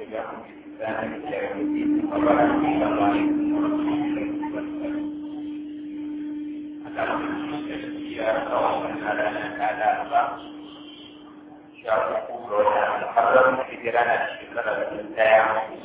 تبعهم بإحسان إلى يوم الدين وبعد السلام عليكم ورحمة الله وبركاته akan ya kawasan ada ada apa siapa pun ada haram pikiran ada pikiran saya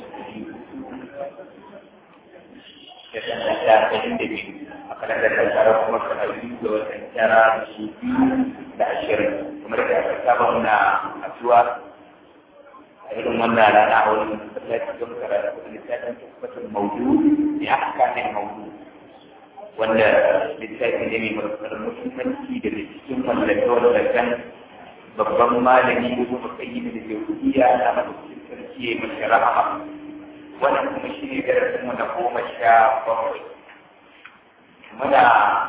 jadi ada jadi akan ada cara kuma kali da wannan cara su da ashirin kuma da aka saba muna addu'a a irin wannan rana a wani masallaci don karatu da littafin tabbatar maudu ya aka ne maudu wanda littafi ne mai matuƙar muhimmanci da cikin wallafe-wallafen babban malami da kuma kayi da ke kudiya na madaukakin sarki ya mashi rahama wannan kuma shi ne darasin mu na goma sha bakwai muna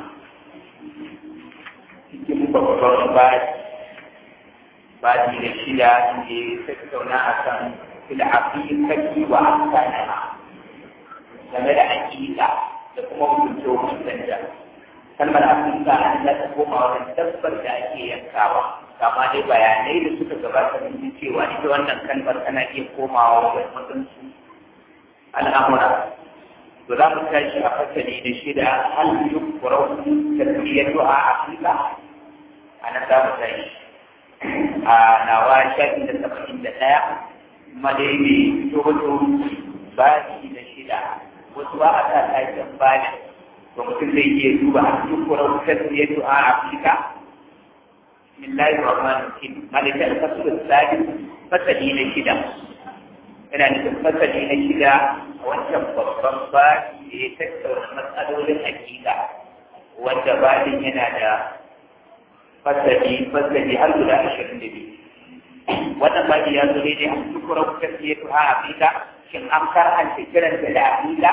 cikin babban baji baji da shida ne tattauna a kan fil'afiƙaƙi wa akana game da aƙiƙa da kuma hukunce hukuncenta kalmar afirka an za ta koma wajen dabbar da ake yankawa kama dai bayanai da suka gabata mun ji cewa ita wannan kalmar tana iya komawa wajen waɗansu al'amura to za mu tashi a fasali da shida hal yukurau tasmiyatu a afirka a nan za mu tashi a nawa shafi da saba'in da ɗaya kuma dai mai fito bashi da shida wasu ba a sa taken bada to mutum zai iya duba a cikin kuran tasiriyatu a afirka bismillahi rahmanir rahim malaka al-fasl al-sadis fasali na shida yana nufin fasali na shida a wancan babban bashi da ya tattauna matsalolin hakika wanda badin yana da fasali fasali har guda ashirin da biyu wannan bashi ya zo daidai a cikin kuran tasiriyatu a afirka shin an karanta kiranta da aƙida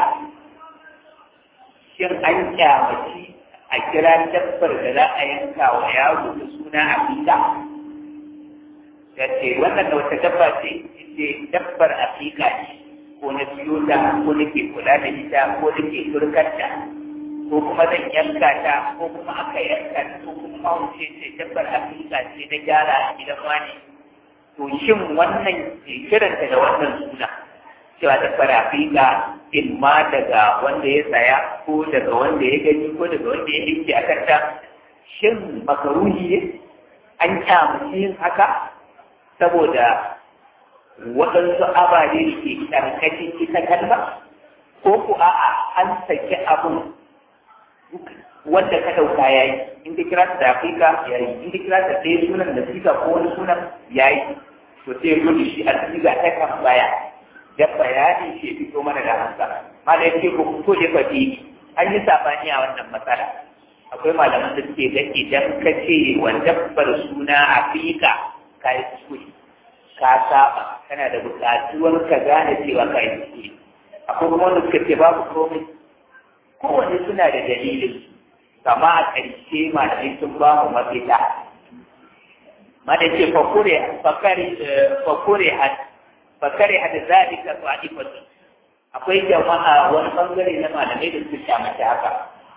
shin an kyamaci a kira dabbar da za a yanka wa yaro da suna aƙida ya ce wannan da wata dabba ce ce dabbar aƙiƙa ce ko na siyo ta ko nake kula da ita ko nake turkarta ko kuma zan yanka ta ko kuma aka yanka ta ko kuma wuce ce dabbar aƙiƙa ce na gyara a gidan wani to shin wannan kiranta da wannan suna cewa da farafika in ma daga wanda ya saya ko daga wanda ya gani ko daga wanda ya yanke a kanta shin makaruhi an kyamaci yin haka saboda waɗansu ababe da ke ƙarƙashin ita kalma ko ku a'a an saki abun wanda ka ɗauka ya yi in ka kira ta da afirka ya yi in ka kira ta ɗaya sunan da siga ko wani sunan ya yi to sai gudu shi a siga ta kan baya da bayani ke fito mana da hansa ma da yake ko ko je fati an yi sabani a wannan matsala akwai malaman da suke ga idan ka ce wa dabbar suna afika ka yi kuskure ka saba kana da buƙatuwar ka gane cewa ka yi kuskure akwai kuma wanda suka ce babu komai kowanne suna da dalilin kama a ƙarshe malamai sun ba mu mafita ma da ce fakure hat fakare hada zalika ta'ifatu akwai jama'a wani bangare na malamai da suka kyamata haka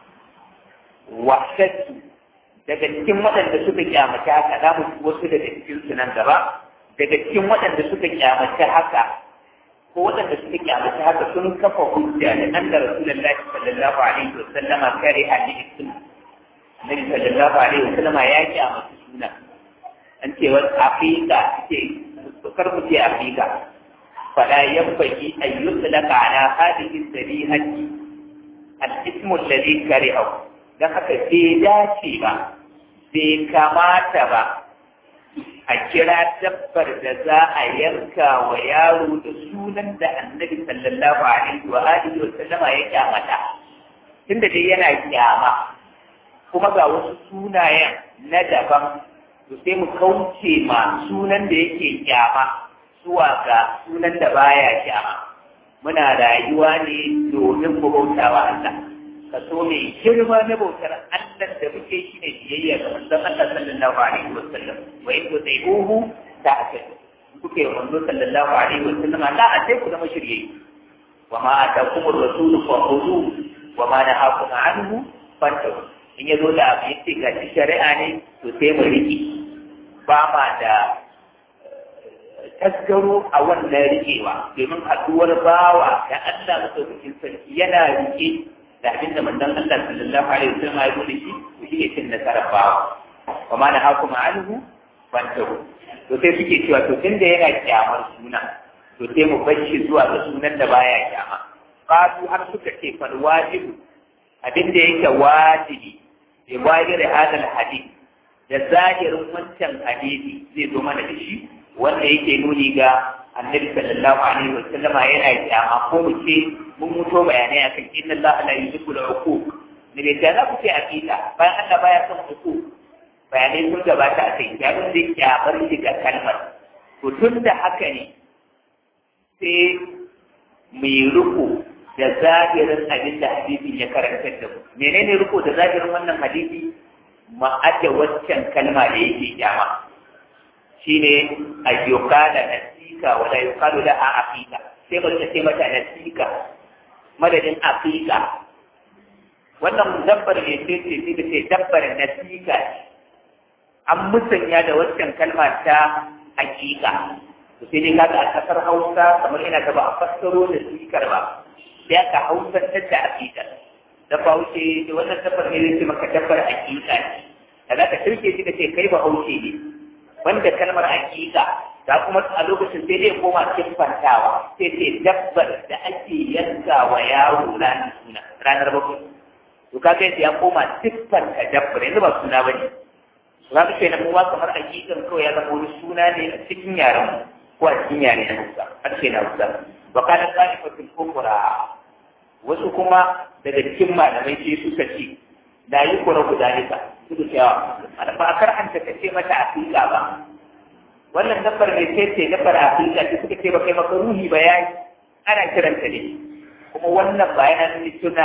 wahshatu daga cikin waɗanda suka kyamata haka za mu wasu daga cikin su nan gaba daga cikin waɗanda suka kyamata haka ko waɗanda suka kyamata haka sun kafa hujja da nan da rasulullahi sallallahu alaihi wa sallama kare hadisi Nabi sallallahu alaihi wa sallama ya kyamata suna an ce wani afika ce kar ku ce afika فلا ينبغي أن يطلق على هذه الذبيحة الاسم الذي كرهه dan haka bai dace ba bai kamata ba a kira dabbar da za a yanka wa yaro da sunan da annabi sallallahu alaihi wa alihi wa sallama ya kyamata tunda dai yana kyama kuma ga wasu sunayen na daban to sai mu kauce ma sunan da yake kyama zuwa ga sunan da baya kyama muna rayuwa ne domin mu bauta wa Allah kaso mai girma na bautar Allah da muke shi ne biyayya ga manzon Allah sallallahu alaihi wa sallam wa in tu'ibuhu ta'tadu kuke manzo sallallahu alaihi wa sallam la a sai ku zama shirye wa ma atakum ar-rasul fa khudhu wa ma nahakum anhu fantahu in yazo da abu yace ga shari'a ne to sai mu riki ba ma da tasgaro a wannan rikewa domin haɗuwar bawa da Allah madaukakin sarki yana rike da abin da manzon Allah sallallahu alaihi wasallam ya zo da shi to shi ne cin nasarar bawa wa ma na hakuma anhu fantahu to sai suke cewa to tunda yana kyamar suna to sai mu bar shi zuwa ga sunan da baya kyama qalu har suka ce fal wajibu abin da yake wajibi bi wajiri hadal hadith da zahirin wancan hadisi zai zo mana da shi wanda yake nuni ga annabi sallallahu alaihi wa sallama yana kyama ko mu ce mun muto bayanai akan inna Allah la yuhibbu al-uquq ne da za ku ce aqida bayan Allah baya son uquq bayanai sun gabata a kai ya mun da kyamar shi ga kalmar to tun da haka ne sai mai riko da zahirin abin da hadisin ya karantar da mu menene riko da zahirin wannan hadisi ma'aje waccan kalma da yake kyama shine ayyukala nasika wala yuqalu laha aqiqa sai ba ta ce mata nasika madadin aqiqa wannan dabbar ne ce ce sai ta ce dabbar nasika an musanya da waccan kalma ta aqiqa to sai dai kaga a kasar Hausa kamar ina ta ba a fassaro da sikar ba sai aka hausantar da aqiqa da bahaushe da wannan dabbar ne zai ce maka dabbar aqiqa ne da za ka shirke shi da ce kai bahaushe ne wanda kalmar hakika ta kuma a lokacin sai dai koma kimfantawa sai ce dabbar da ake yanka wa yaro ranar suna ranar bakwai to kaga yadda ya koma siffanta dabbar yanzu ba suna ba ne za ka ce na kuma kamar hakikan kawai ya zama wani suna ne a cikin yaren ko a cikin yare na hausa har ce na hausa ba kana tsari fatin kokura wasu kuma daga cikin malamai sai suka ce da yi kura guda nika suka cewa ba a karhanta ka ce mata afirka ba wannan dabbar mai ce ce dabbar afirka ce suka ce ba kai maka ruhi ba ya ana kiranta ne kuma wannan ba yana nuni suna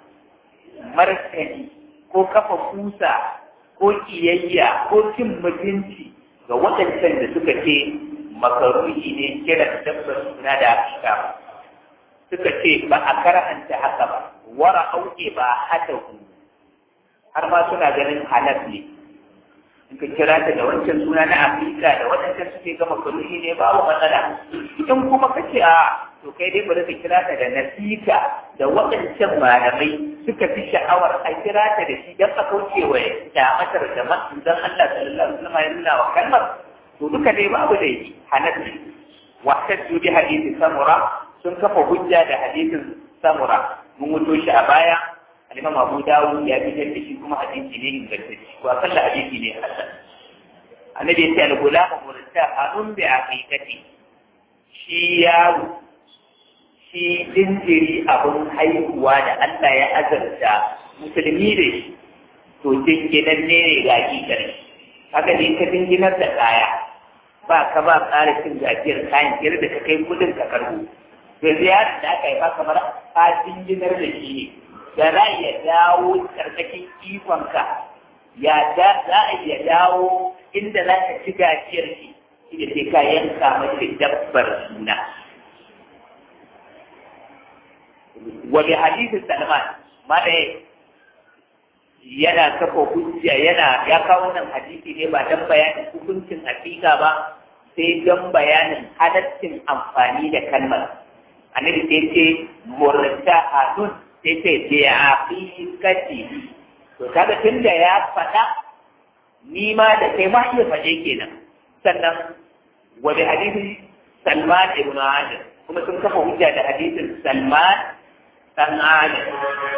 martani ko kafa kusa ko kiyayya ko cin mutunci ga waɗancan da suka ce makaruhi ne kiran dabbar suna da afirka suka ce ba a karhanta haka ba wara auke ba hada har ma suna ganin halal ne in ka kira ta da wancan suna na afirka da waɗancan suke gama karuhi ne babu matsala in kuma ka ce a to kai dai bari ka kira ta da nasika da waɗancan malamai suka fi sha'awar a kira ta da shi don a kauce wa kyamatar da manzon Allah sallallahu alaihi wasallam ya nuna wa kalmar to duka dai babu da yi halal ne wa tajju bi hadisi samura sun kafa hujja da hadisin samura mun wuto shi a baya الإمام أبو داود يا بي جل شي كما حديث ne ingantacce ko akalla hadisi ne hasan annabi ya ce al-gulam murtahanun bi aqiqati shi yaro shi jinjiri abun haihuwa da Allah ya azarta musulmi da shi to jinginan ne ne ga hakikar haka ne ka jinginar da kaya ba ka ba ƙara cin gajiyar kayan kiyar da ka kai kudin ka karbo yanzu yaron da aka yi ba kamar ka jinginar da shi ne da za ya dawo karkashin ikonka ya za a iya dawo inda za ka ci gajiyar shi shi da sai ka yanka mace dabbar suna wa bi hadisin salman ma da yana kafa hujja yana ya kawo wannan hadisi ne ba dan bayanin hukuncin hakika ba sai don bayanin halaccin amfani da kalmar annabi sai ce murtahadun sai ce bi aqiqati to kaga tunda ya faɗa ni ma da kai ma iya faɗe kenan sannan wa bi hadisi Salman ibn Adam kuma sun kafa hujja da hadisin Salman dan Adam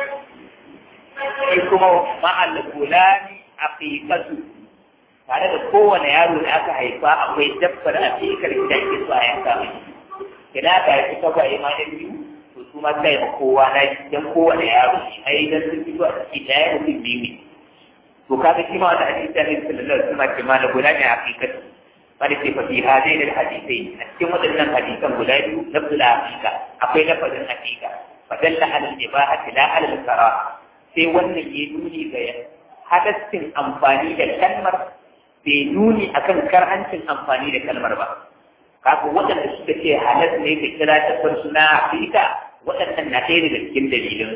shi kuma ma'al gulani aqiqatu tare da kowane yaro da aka haifa akwai dabbar aqiqar da ake so a yanka mai kina ka yi kafa imanin biyu to su ma kai ma kowa na dan kowane yaro ai dan sun fito a cikin daya mutum biyu ne to kaga shi ma wanda hadisi da Annabi sallallahu alaihi wasallam ke mana gulani aqiqatu bari sai fa fi hadain alhadithai a cikin waɗannan hadisan guda biyu lafzul aqiqa akwai lafazin aqiqa fadalla ala al-ibahati la ala al-karaha sai wannan ya nuni ga hadaccin amfani da kalmar bai nuni akan karhancin amfani da kalmar ba kafin waɗanda suka ce halas ne da kira ta suna afirka waɗannan na ɗaya daga cikin dalilin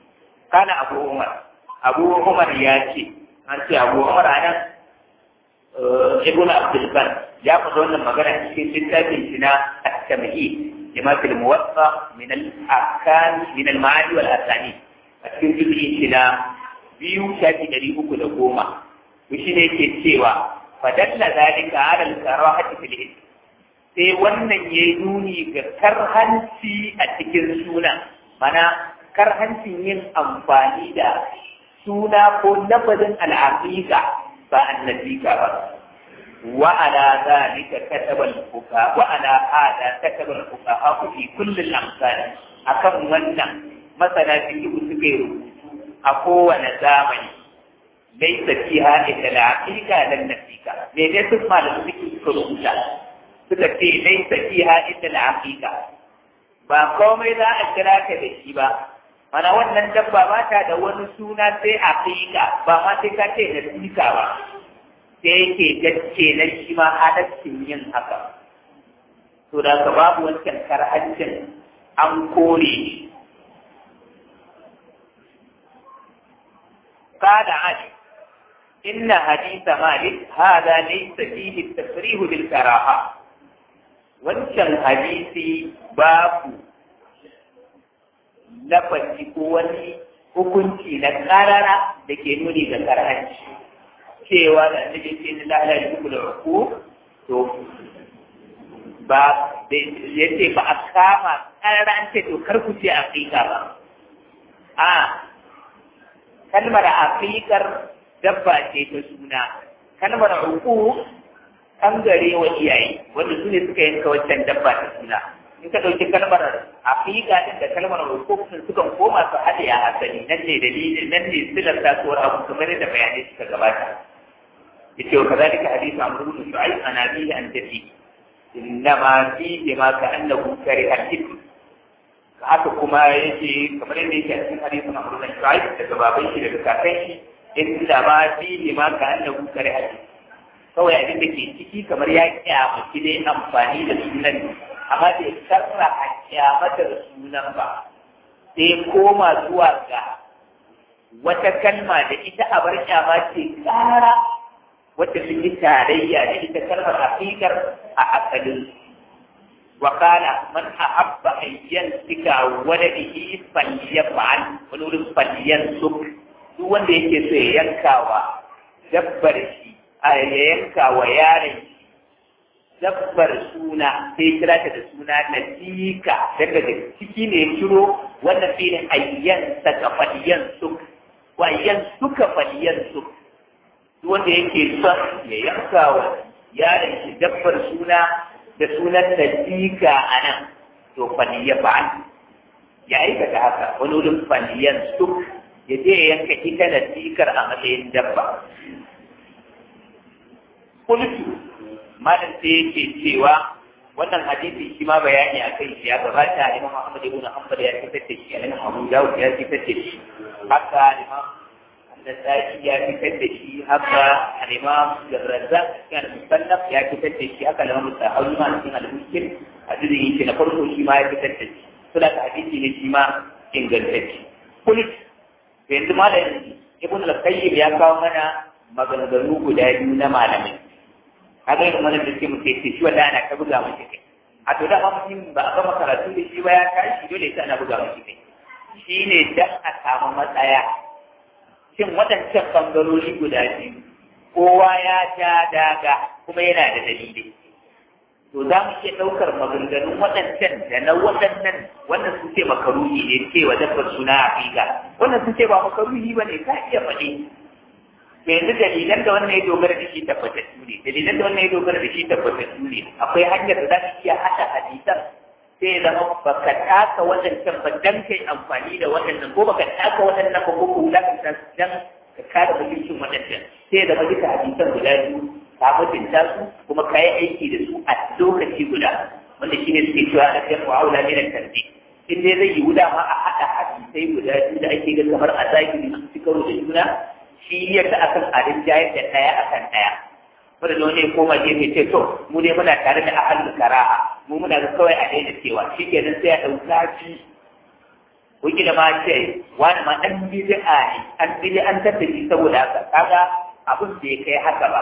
kana abu umar abu umar ya ce an ce abu umar a nan ibn abdul bar ya faɗa wannan magana cikin littafin shi na at-tamhid lima fil muwatta min al-akan min al-ma'ani wal asani a cikin juz'i shi na biyu shafi ɗari uku da goma to shi ne yake cewa fadalla zalika ala al-karahati fil ism sai wannan yayi nuni ga karhanci a cikin suna mana karhancin yin amfani da suna ko lafazin al'aqiqa ba annabika ba wa ala zalika kataba al-fuqa wa ala hada kataba al-fuqa fi kulli al-amsal akan wannan masana fiqh suka yi rubutu a kowane zamani laisa fiha illa al-aqiqa lan nafika me ne su malamu suke suka rubuta suka ce laisa fiha illa al-aqiqa ba komai za a kira ka da shi ba mana wannan dabba ba ta da wani suna sai aqiqa ba ma sai ka ce nafika ba sai yake gaske na shi ma halaccin yin haka to da ka babu wancan karhancin an kore shi قال علي إن حديث مالك هذا ليس فيه التصريح بالكراهة wancan hadisi babu lafazi ko wani hukunci na karara da ke nuni ga karhanci cewa da annabi ce ni lalai duk da ruku to ba ya ce ba a kama karara an ce to kar ku ce aqiqa ba a kalmar aqiqar dabba ce ta suna kalmar uku gare wa iyaye wanda su ne suka yanka wancan dabba ta suna in ka ɗauki kalmar aqiqa din da kalmar uku sun sukan koma su haɗe a asali nan ne dalilin nan ne silar tasuwar abu kamar yadda bayanai suka gabata yace wa kazalika hadithu amr ibn shu'aib an abihi an tafi innama fihi ma ka'annahu kariha al-ithm haka kuma yake kamar yadda yake a cikin hadisin Amr bin Shu'aib daga baban shi daga kakan shi inda ma fihi ma ka annahu kariha kawai abin da ke ciki kamar ya kyamaci dai amfani da sunan amma bai sarra a kyamata da sunan ba sai koma zuwa ga wata kalma da ita a bar kyama ce kara wacce sun yi tarayya da ita kalmar haƙiƙar a asalin وقال من أحب أن ينسك ولده فليفعل ونقول فلينسك duk wanda yake so ya yanka wa dabbar shi a ya yanka wa yaron shi dabbar suna sai kira ta da suna nasika daga da ciki ne kiro wannan filin ayyan saka faliyan suk wa ayyan suka faliyan suk duk wanda yake son ya yanka wa yaron shi dabbar suna da sunan nasika a nan to faliya ba'al ya aikata haka wani wurin faliyan suk ya je ya yanka ita nasikar a matsayin dabba kultu malam sai yake cewa wannan hadisi shi ma bayani a kai shi ya gabata imam Ahmad ibn Hanbal ya fitar da shi imam Abu Dawud ya fitar da shi haka imam An-Nasa'i ya fitar da shi haka imam Razzaq kan musannaf ya fitar da shi haka imam Tahawi ma cikin al-Mushkil hadisin yake na farko shi ma ya fitar da shi suna ta hadisi ne shi ma ingantacce kulit yanzu malam Ibn al-Qayyim ya kawo mana maganganu guda biyu na malamai kaga yin wani da ke mu sai shi wanda ana ta buga mashi kai a to da ma mutum ba a gama karatu da shi ba ya tashi dole sai ana buga mashi kai shi ne dan a samu matsaya shin waɗancan bangarori guda biyu kowa ya ja daga kuma yana da dalili to za mu iya ɗaukar maganganun waɗancan da na waɗannan wannan sun ce makaruhi ne cewa dabbar suna aƙiƙa wannan sun ce ba makaruhi ba ne ka iya faɗi yanzu dalilan da wannan ya dogara da shi tabbatattu ne dalilan da wannan ya dogara da shi tabbatattu ne akwai hanyar da za ka iya haɗa hadisan sai ya zama baka taka waɗancan ba dan kai amfani da waɗannan ko baka taka waɗannan ba ko ko wulakanta dan ka kada mutuncin waɗancan sai ya zama duka hadisan guda biyu ka mutunta su kuma ka yi aiki da su a lokaci guda wanda shi ne suke cewa a kan wa'aula ne da tarbi in dai zai yi wuda ma a haɗa hadisai guda biyu da ake ga kamar a zahiri su ci karo da juna shi ya ta akan adin jayar da ɗaya akan ɗaya wanda da wani koma gefe ce to mu ne muna tare da ahalul karaha mu muna ga kawai a daina cewa shi kenan sai a ɗauka shi wuki da ma ce wani ma ɗan bid'a ne an bid'a an tattaci saboda haka kaga abin bai kai haka ba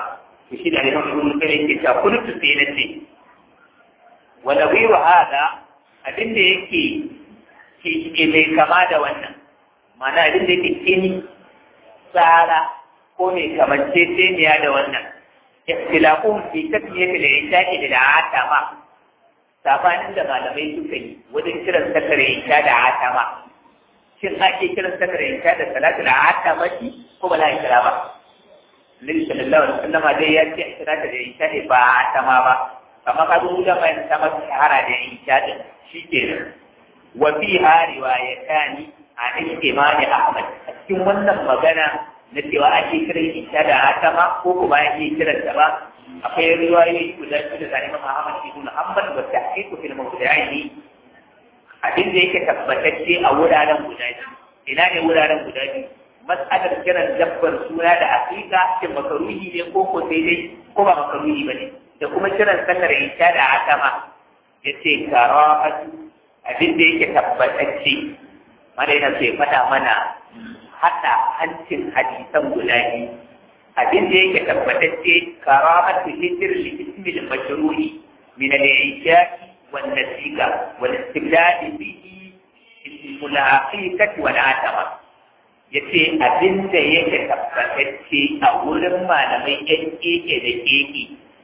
to shi da Imam Ibn Kathir yake cewa kuntu sai na ce wa nawiru hada abin da yake ke mai kama da wannan ma'ana abin da yake kini tsara ko mai kamanceceniya da wannan ikhtilafun fi tasmiyati al-isha'i da atama sabanin da malamai suka yi wajen kiran sakare isha da atama shin ake kiran sakare isha da salatu da atama shi ko ba za a kira ba Nabi sallallahu alaihi wasallam dai ya ce kira ta da isha ne ba atama ba amma ka zo da mai ta masa shahara da isha din shi ke wa fiha riwayatani an imani Ahmad cikin wannan magana na cewa ake kiran isha da atama ko kuma ake kiran ta ba akwai riwayoyi guda biyu da zane mama Ahmad ibn Hanbal wa tahqiqu fil mawdi'aini abin da yake tabbatacce a wuraren guda biyu ina ne wuraren guda biyu mas'alar kiran dabbar suna da hakika shin makaruhi ne ko ko sai dai ko ba makaruhi bane da kuma kiran sallar isha da atama yace karahatu abin da yake tabbatacce mana yana so ya faɗa mana haɗa hancin hadisan guda biyu abin da yake tabbatacce karahatu hijr li ismi al-mashruhi min al-isha'i wan nasiqa wal istibdad bihi al-haqiqati wal atama yace abin da yake tabbatacce a wurin malamai yan keke da keke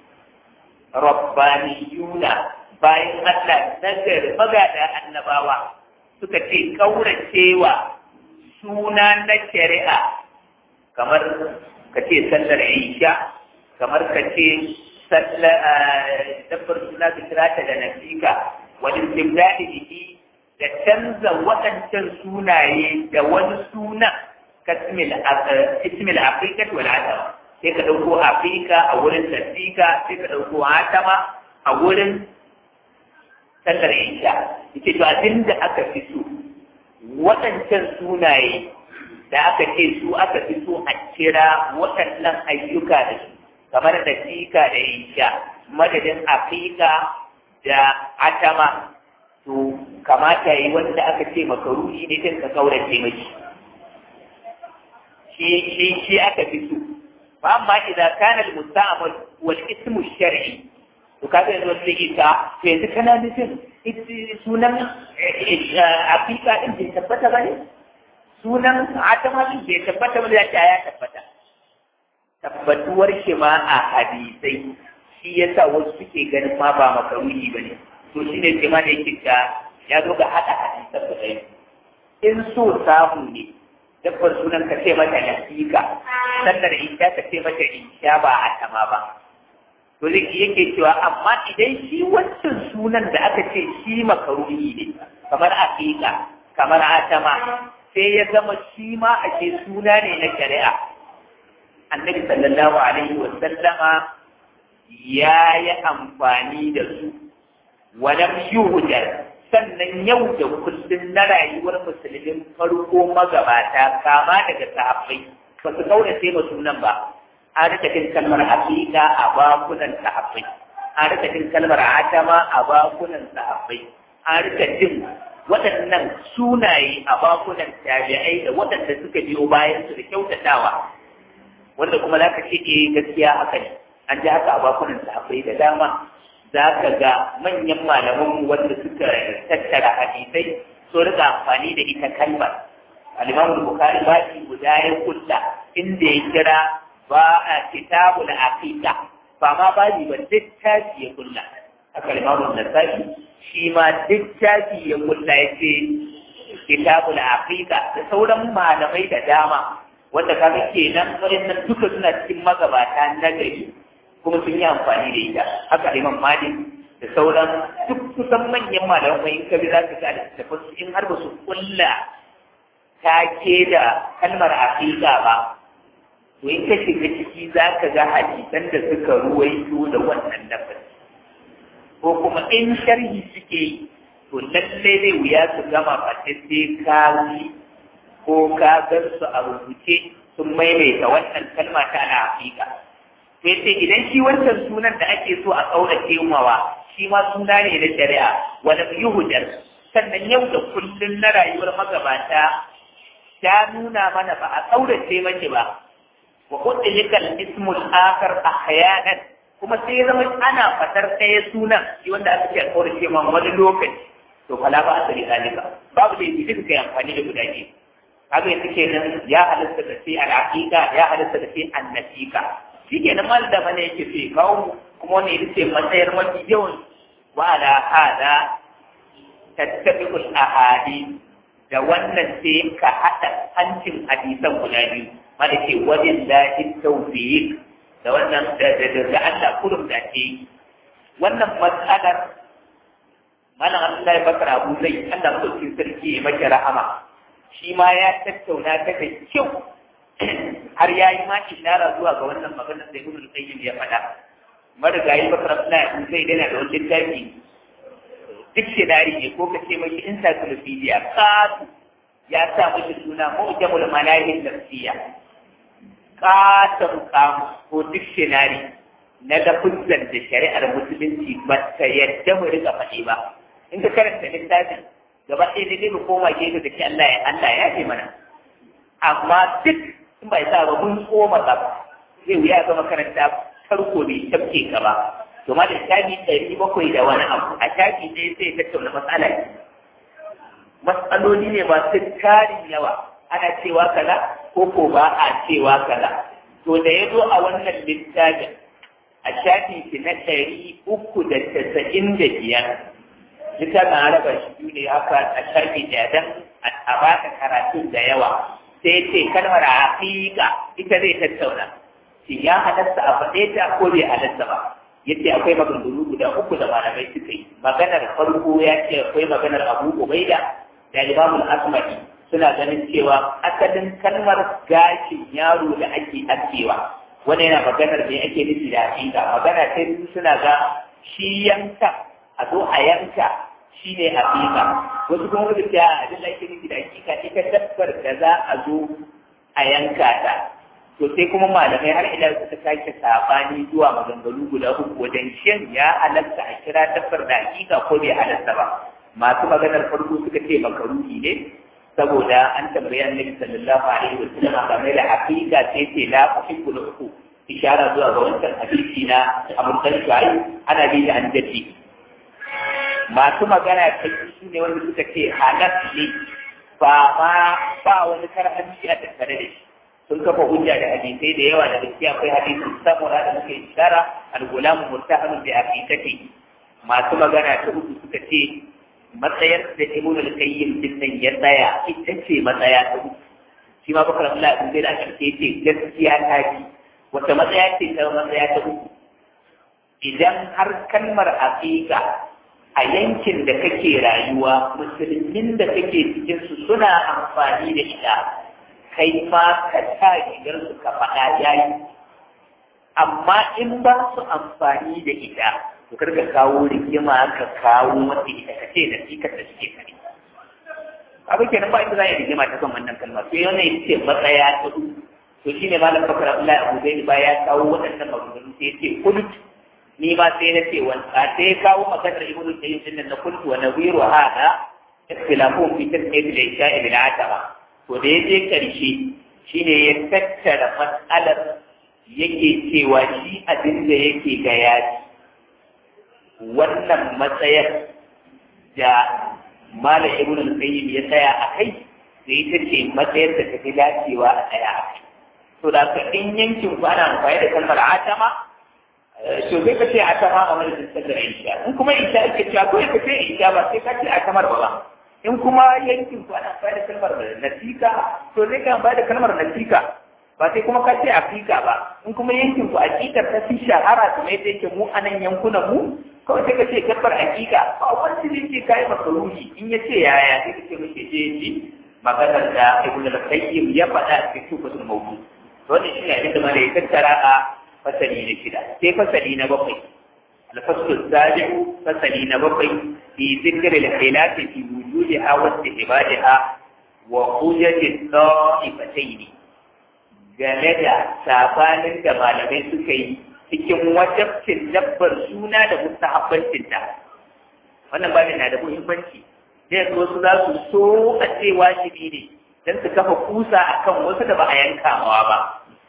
rabbaniyuna bayan Allah nagar magada annabawa suka ce kauracewa suna na shari'a kamar ka ce sallar isha kamar ka ce dabbar suna da kirata da nasika wani istimdadi biki da canza waɗancan sunaye da wani suna ka ismil afirka wal atama sai ka ɗauko afirka a wurin nasika sai ka ɗauko atama a wurin sallar isha ita to abin da aka fi so waɗancan sunaye da aka ce su aka fi so a kira waɗannan ayyuka da su kamar da fika da isha madadin afika da atama to kamata yi wanda aka ce makaruhi ne kan ka kaurace mashi shi shi shi aka fi so fa amma idan kana al-musta'mal wal ismu shar'i to kaga yanzu wata ita to yanzu kana nufin sunan afika din bai tabbata ba ne sunan atama din bai tabbata ba ya ya tabbata tabbatuwar shi ma a hadisai shi yasa wasu suke ganin ma ba makaruhi ba ne to shi ne ke ma da yake ta ya zo ga haɗa hadisan da ɗaya in so samu ne dabbar sunan ka ce mata nasika sannan isha ka ce mata isha ba atama ba to zai yake cewa amma idan shi wancan sunan da aka ce shi makaruhi ne kamar aqiqa kamar atama sai ya zama shi ma ake suna ne na shari'a annabi sallallahu alaihi wa sallama ya yi amfani da su walam yuhjar sannan yau da kullum na rayuwar musulmin farko magabata kama daga sahabbai ba su kaurace ma sunan ba an rika jin kalmar haƙiƙa a bakunan sahabbai an rika jin kalmar atama a bakunan sahabbai an rika jin waɗannan sunaye a bakunan tabi'ai da waɗanda suka biyo bayan su da kyautatawa wanda kuma za ka ce eh gaskiya haka ne an ji haka a bakunan sahabbai da dama za ka ga manyan malaman wanda suka tattara hadisai so rika amfani da ita kalmar al-imam bukhari baki guda ya kulla inda ya kira ba a kitabul aqiqa ba ma babi ba littafi ya kulla haka limamun nasa'i shi ma littafi ya kulla ya ce kitabul aqiqa da sauran malamai da dama wanda kaga kenan waɗannan duka suna cikin magabata na gari kuma sun yi amfani da ita haka imam malik da sauran duk kusan manyan malaman mai in ka bi za ka ga littafin su in har ba su kulla take da kalmar aqiqa ba to in ka shiga ciki za ka ga hadisan da suka ruwaito da wannan lafazi ko kuma in sharhi suke yi to lalle zai wuya su gama ba sai ka yi ko ka gan su a rubuce sun maimaita wannan kalma ta na hakika to yace idan shi wancan sunan da ake so a kaurace mawa shi ma suna ne na shari'a wani yuhudar sannan yau da kullun na rayuwar magabata ta nuna mana ba a kaurace mace ba wa utlika al-ismu al-akhar ahyanan kuma sai zama ana fatar ɗaya sunan shi wanda aka ce alƙawarin ce man wani lokaci to fala ba asali zalika babu da yake kai amfani da guda biyu kaga yanzu kenan ya halatta da sai al-aqiqa ya halatta da sai an-nasiqa shi kenan mal da mana yake sai kawo kuma wani ita ce matsayar mafi yawan wa ala hada tattabi'ul ahadi da wannan sai ka haɗa hancin hadisan guda biyu mana ce wajen lahin tawfiq da wannan da da da Allah kurum da ce wannan matsalar malam Abdullahi Bakar Abu Zai Allah mutum sarki ya maki rahama shi ma ya tattauna ta da kyau har ya yi ma ishara zuwa ga wannan maganar da Ibn Qayyim ya faɗa marigayi Bakar Abdullahi Abu Zai yana da wani littafi dictionary ne ko ka ce mai encyclopedia katu ya sa mashi suna mu'jamul malahin nafsiya katon kamu ko dictionary na lafuzan da shari'ar musulunci ba ta yadda mu rika faɗi ba in ka karanta littafin gaba ɗaya da mu koma gefe da ke Allah ya Allah ya ce mana amma duk in bai sa ba mun koma ba zai wuya ga makaranta farko bai tafke ka ba to ma da shafi ɗari bakwai da wani abu a shafi ɗaya sai tattauna matsala matsaloli ne masu tarin yawa ana cewa kaza ko ko ba a cewa kaza to da ya zo a wannan littafin a shafi shi na ɗari uku da tasa'in da biyar littafin an raba shi biyu ne haka a shafi ɗaya don a baka karatun da yawa sai ce kalmar haƙiƙa ita zai tattauna shin ya halatta a faɗe ta ko bai halatta ba yace akwai maganganu guda uku da malamai suka yi maganar farko ya ce akwai maganar abu ubaida da imamul asma'i suna ganin cewa asalin kalmar gashin yaro da ake askewa wani yana maganar me ake nufi da hakika magana ta biyu suna ga shi yanka a zo a yanka shi ne hakika wasu kuma wani da abin da ake nufi da hakika ita dabbar da za a zo a yanka ta to sai kuma malamai har ila suka sake sabani zuwa maganganu guda uku wajen shin ya halatta a kira dabbar da hakika ko bai halatta ba masu maganar farko suka ce makaruhi ne saboda an tambayi annabi sallallahu alaihi wa sallam game da hakika sai ce la uhibbu uku ishara zuwa ga wancan hadisi na Abu Talib ana bi da an dace masu magana ta su ne wanda suka ce halal ne ba ma ba wani karhanci a tattare da shi sun kafa hujja da hadisai da yawa da gaskiya akwai hadisin samura da muke ishara al-gulam murtahanun bi aqiqati masu magana ta uku suka ce matsayar da ibn al-qayyim din nan ya tsaya ita ce matsaya ta uku shi ma bakar Allah in zai da aka ce gaskiya ta ji wata matsaya ce ta matsaya ta uku idan har kalmar aqiqa a yankin da kake rayuwa musulmin da kake cikin su suna amfani da ita kai ma ka sa rigar su ka faɗa yayi amma in ba su amfani da ita to karka kawo rigima ka kawo wata ita ka ce da sikar da suke kare abin kenan ba inda za a yi rigima ta kan wannan kalma sai wannan ita ce matsaya ta uku to shi ne malam bakar abdullahi abu zai ba ya kawo waɗannan maganganu sai ya ce kulut ni ma sai na ce wani a sai ya kawo maganar ibnu qayyim din nan na kultu wa nawiru hada ikhtilafun fi tasmiyati al-isha'i bil atama to da ya je karshe shine ya tattara matsalar yake cewa shi abin da yake ga yaji wannan matsayar da Malam Ibn al-Qayyim ya tsaya a kai sai ita ce matsayar da ta fi dacewa a tsaya a kai. To da ka in yankin ku ana amfani da kalmar atama to sai ka ce atama a wani sallar isha in kuma isha ake cewa ko ka ce isha ba sai ka ce atamar ba ba in kuma yankin ku ana amfani da kalmar nasika to sai ka amfani da kalmar nasika ba sai kuma ka ce afika ba in kuma yankin ku akikar ta fi shahara kuma yadda yake mu a nan yankunan mu kawai sai ka ce kabbar hakika ba wanda zai ce kai makaruhi in ya ce yaya sai ka ce muke je ji maganar da ibn al-qayyim ya faɗa a cikin tufatul mawdu wannan shi ne abin da malai tattara a fasali na shida sai fasali na bakwai الفصل السابع فصل نبقي في ذكر الخلاف في وجودها واستحبابها وحجج الطائفتين game da sabanin da malamai suka yi cikin wajabcin dabbar suna da mustahabbancinta wannan babin na da muhimmanci da yanzu wasu za su so a ce wajibi ne don su kafa kusa akan wasu da ba a yanka mawa ba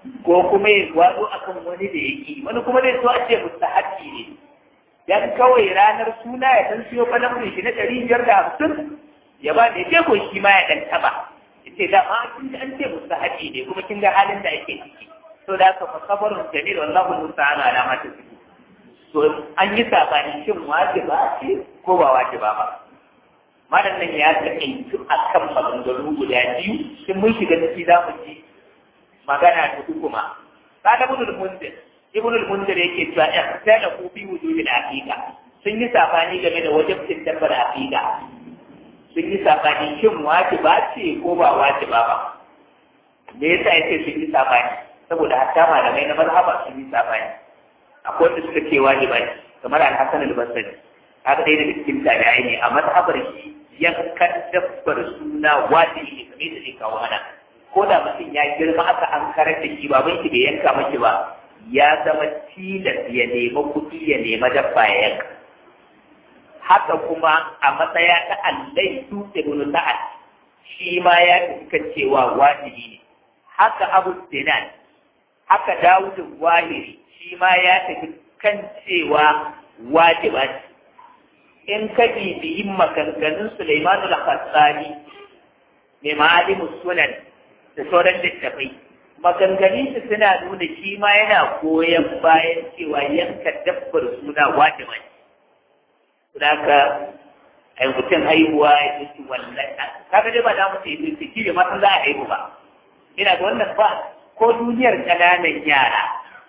ko kuma ya gwado akan wani da yake wani kuma zai so a ce mustahabbi ne dan kawai ranar suna ya san siyo falamun shi na ɗari biyar da hamsin ya ba da ya ko shi ma ya ɗan taɓa ya ce da ma kin an ce mustahabbi ne kuma kin ga halin da ake ciki to da haka fa sabarun jamil wallahu musta'an ala ma tasbihu to an yi sabani shin wajiba ce ko ba wajiba ba malam nan ya taƙaitu a kan maganganu guda biyu sun mun shiga ciki za mu ji magana ta uku ma kada ibn al-munzir ibn al-munzir yake cewa ya sai da ku bi wujudi da aqiqa sun yi sabani game da wajibcin dabbar aqiqa sun yi sabani shin wajiba ce ko ba wajiba ba me yasa yace sun yi sabani saboda hatta malamai na mazhaba sun yi sabani akwai wanda suka ce wajiba ne kamar al-hasan al-basri haka dai daga cikin tabi'ai ne a mazhabar shi yankan dabbar suna wajibi ne kamar da zai kawo mana ko da mutum ya girma aka an karar da shi baban shi bai yanka maki ba ya zama tilas ya nema kuɗi ya nema dabba ya yanka haka kuma a matsaya ta allai su ibn sa'ad shi ma ya fi cewa wajibi ne haka abu dinan haka dawud wahiri shi ma ya tafi kan cewa wajiba ce in ka bibiyi maganganun Sulaiman al-Khassani mai ma'alimus sunan da sauran littafai maganganun su suna nuna shi ma yana goyon bayan cewa yanka dabbar suna wajiba ne Sudaka ai mutum haihuwa ya ce wallahi kaga dai ba da mu ce ciki da matan za a haihu ba ina da wannan ba ko duniyar ƙananan yara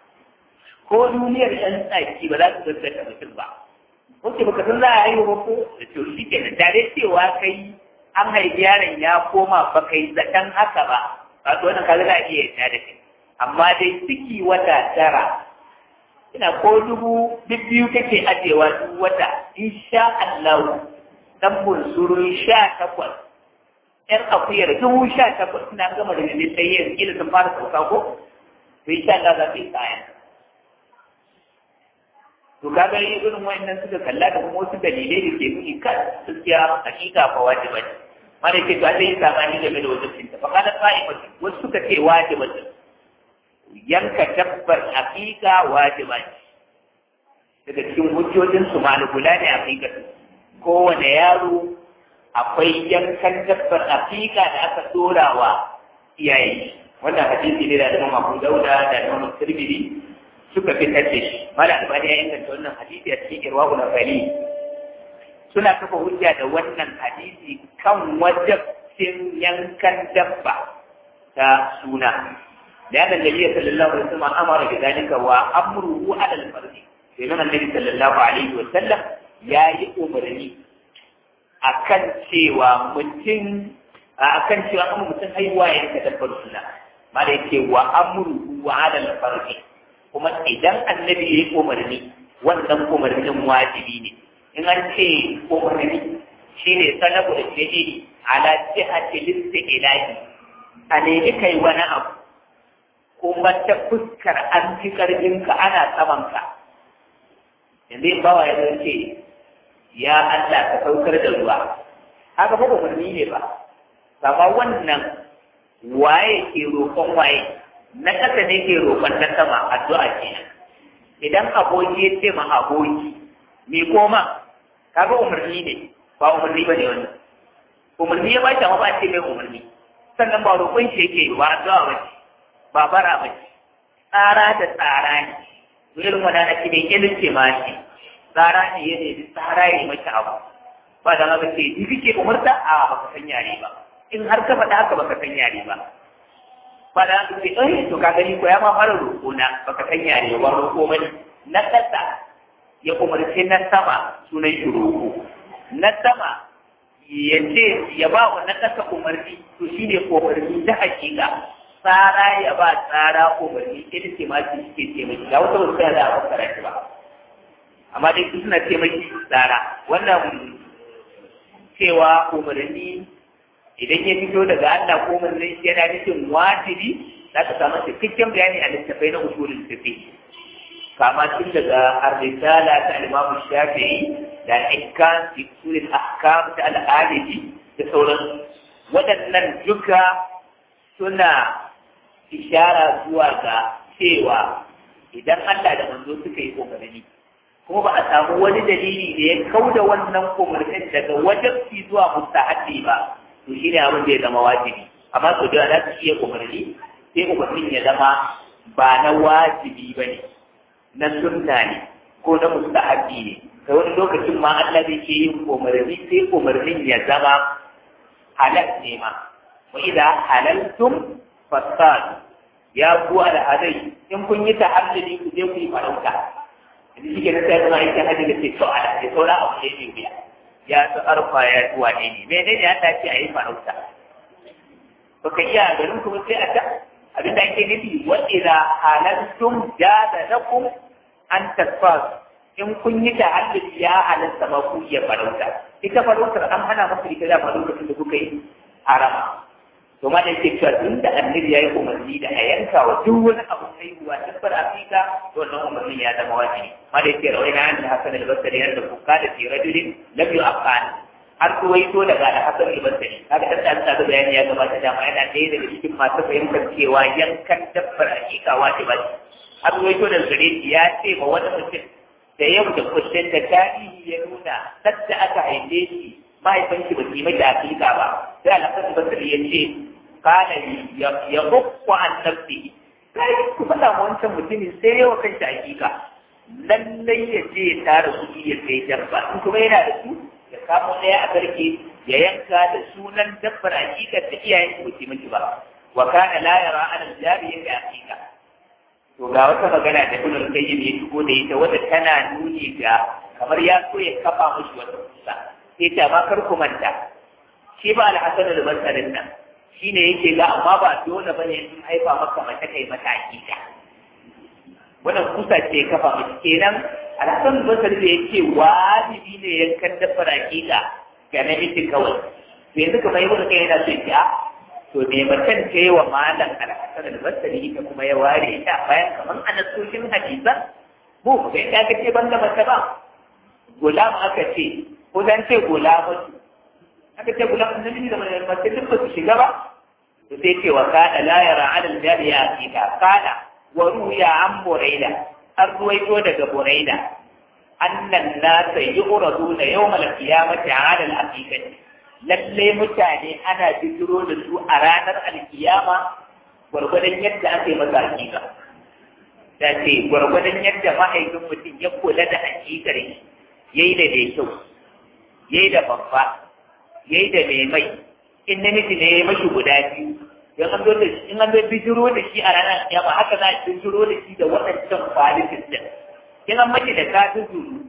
ko duniyar ɗan tsaki ba za su gaskata mutum ba Wace baka san za a haihu ba ko da to shi ke da dare cewa kai an haifi yaron ya koma ba kai zaton haka ba ba to wannan kaga za a iya yarda da kai amma dai ciki wata tara ina ko dubu biyu kake ajewa duk wata insha Allah dan bunsurun sha takwas ƴan akuyar dubu sha takwas suna gama da ne sai yin kila sun fara sauka ko to insha Allah za su yi kayan to kaga irin wayannan suka kalla da kuma wasu dalilai da ke nuni kan gaskiya hakika fa wajiba ne mana ke to Allah ya saba ni game da wajibin ta fa kana qa'imatu wasu suka ce wajiba ce yanka dabbar hakika wajiba ce daga cikin hujjojin su malukula ne hakika kowane yaro akwai yankan dabbar hakika da aka dora wa iyaye wannan hadisi ne da Imam Abu Dauda da Imam Tirmidhi suka fitar da shi mala albani ya inganta wannan hadisi a cikin irwahu na fali suna kafa hujja da wannan hadisi kan wajabcin yankan dabba ta suna da yana nabi sallallahu alaihi wasallam amara bi zalika wa amruhu ala al-fardi sai nan annabi sallallahu alaihi wasallam ya yi umarni akan cewa mutum akan cewa kuma mutum haihuwa ya yanka dabbar suna mala yake wa amruhu ala al-fardi kuma idan annabi ya yi umarni wannan umarnin wajibi ne in an ce umarni shi ne sanabu da fi'ili ala jihati listi ilahi a nemi kai wani abu kuma ta fuskar an fi karfinka ana samanka yanzu in bawa ya ce ya Allah ka saukar da ruwa haka ba umarni ne ba amma wannan waye ke roƙon waye na ƙasa ne ke roƙon na sama addu'a kenan idan aboki ya ce ma aboki me koma kaga umarni ne ba umarni ba ne wannan umarni ya bashi amma ba ce mai umarni sannan ba roƙon shi yake ba addu'a ba ce ba bara ba ce tsara da tsara ne irin wani na ce mai ilin ce ma ce tsara ne ya ne tsara ya yi maki abu ba da haka ce ni kike umarta a baka san yare ba in har ka faɗa haka baka san yare ba fada su ce eh to ka gani ko ya ma fara roƙo na baka san yare ba roƙo bane na ƙasa ya umarce na sama sunan shi roƙo na sama ya ce ya ba wa na ƙasa umarni to shine umarni ta hakika tsara ya ba tsara umarni ita ce ma su suke ce mai ga wata wasu da a fassara shi ba amma dai su suna ce mai tsara wannan cewa umarni idan ya fito daga Allah ko manzon shi yana nufin wajibi za ka samu cikakken bayani a littafai na usulul fiqh kama tun daga ar-risala ta al-Imam Shafi'i da al-Ihkam fi usul al-ahkam ta al-Alibi da sauran waɗannan duka suna ishara zuwa ga cewa idan Allah da manzo suka yi umarni kuma ba a samu wani dalili da ya kauda wannan umarnin daga wajibi zuwa mustahabi ba to shi ne abin da ya zama wajibi amma to da za su iya umarni sai umarnin ya zama ba na wajibi ba ne na sunna ne ko na mustahabi ne kai wani lokacin ma Allah zai ke yin umarni sai umarnin ya zama halal ne ma wa idza halaltum fasad ya ku alhadai in kun yi tahalluli ku je ku yi farauta idan shi ke na sai kuma aikin hajji da ce to ala sai saura abu ne mai wuya ya su arfa ya zuwa ne ne mene ne ya ce a yi farauta ba ka iya garin kuma sai a ta abin da ake nufi wa idza halaltum jada lakum an tasfas in kun yi tahalluli ya halatta ma ku iya farauta ita farautar an hana masa ita da lokacin da kuka yi harama to ma da yake cewa tun da annabi ya yi umarni da a yanka wa duk wani abu haihuwa dabbar afika to wannan umarnin ya zama wajibi ma da yake rawai na an da hasan al-basri yadda kuka da fi rajulin lam yu'aqan har kuwaito daga da hasan al-basri kaga dan da da bayani ya gabata dama yana ɗaya daga cikin masu fahimtar cewa yankan dabbar afika wajiba ce har kuwaito da gare ya ce ma wani mutum da yau da kullum da tarihi ya nuna sadda aka haife shi mahaifanki ba su yi mai hakika ba sai alaƙar basir ya ce kana ya hukku an nafsi sai ku faɗa ma wancan mutumin sai yawa kan shi hakika lallai ya je ya tara kuɗi ya sai dabba in kuma yana da su ya kamo ɗaya a garke ya yanka da sunan dabbar hakikar da iyayen su ba miki ba wa kana la yara an jari yake hakika to ga wata magana da ibn al-qayyim ya shigo da ita wadda tana nuni ga kamar ya so ya kafa mushi wata kusa sai ta ba kar ku manta shi ba al-hasan al-basri nan shine yake ga amma ba dole bane in haifa maka mace kai mata hakika wannan kusa ce kafa mushi kenan al-hasan al-basri da yake wajibi ne yankan dabbar hakika ga namiji kawai to yanzu kamar ibn kai yana so ya to me macen ta yi wa malam al-hasan al-basri ita kuma ya ware ta bayan kamar anasoshin hadisan mu ba ga ka ce banda mace ba gulam aka ce ko dan ce gulamatu aka ce gulam namiji da mace duk ba su shiga ba to sai ce wa kana la yara ala al-jariya akida kana wa ruya an buraida an ruwaito daga buraida annan nasa yu'raduna yawmal qiyamati ala al-aqiqati lalle mutane ana bijiro da su a ranar alkiyama gwargwadon yadda aka yi masa hakika da ce gwargwadon yadda mahaifin mutum ya kula da hakikar shi ya yi da mai kyau ya yi da babba ya yi da mai mai in namiji ne ya mashi guda biyu in an zo da shi in an zo bijiro da shi a ranar alkiyama haka za a bijiro da shi da waɗancan kwalitin din in an mace da kafin zuru